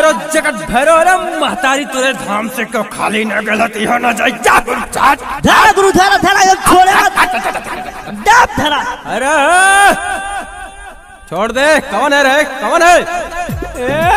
भैरो जगत भैरो रे महतारी तुरे धाम से क्यों खाली न गलती हो न जाए जा गुरु चाट धरा गुरु धरा धरा ये छोड़े मत डाब धरा अरे छोड़ दे कौन है रे कौन है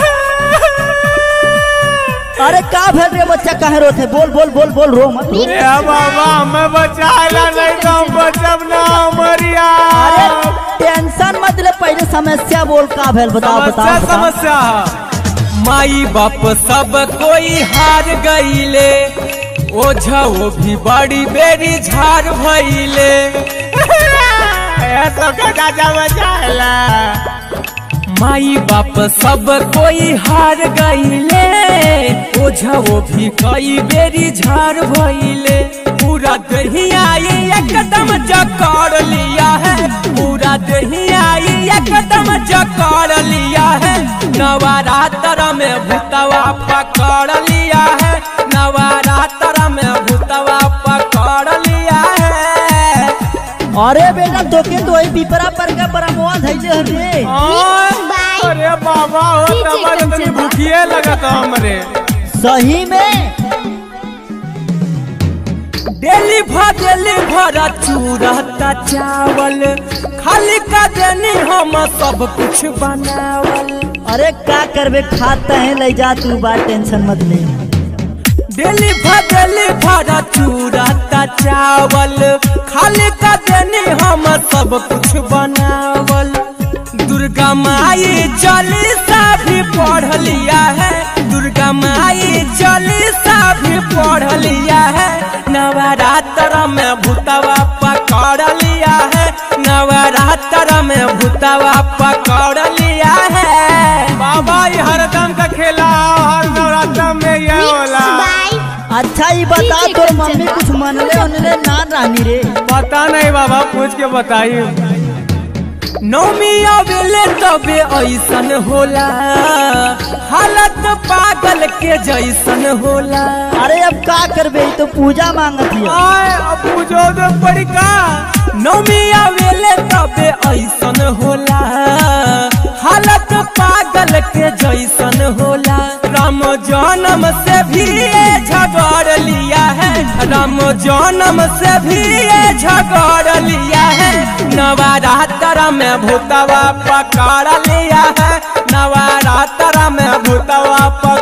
अरे का भेल रे बच्चा काहे रोते बोल बोल बोल बोल रो मत रो। ए बाबा हमें बचाला नहीं तो हम बचब ना मरिया अरे टेंशन मत ले पहले समस्या बोल का भेल बताओ समस्या बताओ बताओ समस्या माई बाप सब कोई हार गईले ओझा वो भी बड़ी बेरी झार भइले ए तो का जा बचाला माई बाप सब कोई हार गईले ओझा वो भी कई बेरी झार भइले पूरा दहिया ये एकदम जकड़ लिया है पूरा दहिया ये एकदम जकड़ लिया है नवरात्र में भूतवा पकड़ लिया है नवरात्र में भूतवा पकड़ लिया है अरे बेटा तोके तो वही पिपरा पर का परमवा धैले हरे अरे बाबा हो तमन तनी भूखिए लगत हमरे सही में डेली भर डेली भर चूरता चावल खाली का देनी हम सब कुछ बनावल अरे का करबे खाता है ले जा तू बात टेंशन मत ले डेली भर डेली भर चूरता चावल खाली का देनी हम सब कुछ बनावल दुर्गा माई चालीसा भी पढ़ लिया है दुर्गा माई चालीसा भी पढ़ लिया है नवरात्र में भूतवा पकड़ लिया है नवरात्र में भूतवा पकड़ लिया है बाबा ये हरदम का खेला हर नवरात्र में ये होला अच्छा ये बता ठीक है, तोर कंचन मम्मी बा। कुछ मनले उनले ना रानी रे पता नहीं बाबा पूछ के बताइए नौमी आवेले तबे ऐसन होला हालत पागल के जैसन होला अरे अब का करबे ई तो पूजा मांगत है आए अब पूछो तो पड़ी का नौमी आवेले तबे ऐसन होला हालत पागल के जैसन होला राम जन्म से भी ये झगड़ लिया है राम जन्म से भी ये झगड़ लिया है नवरात्र में भूतवा पकड़ लिया है नवरात्र में भूतवा पकड़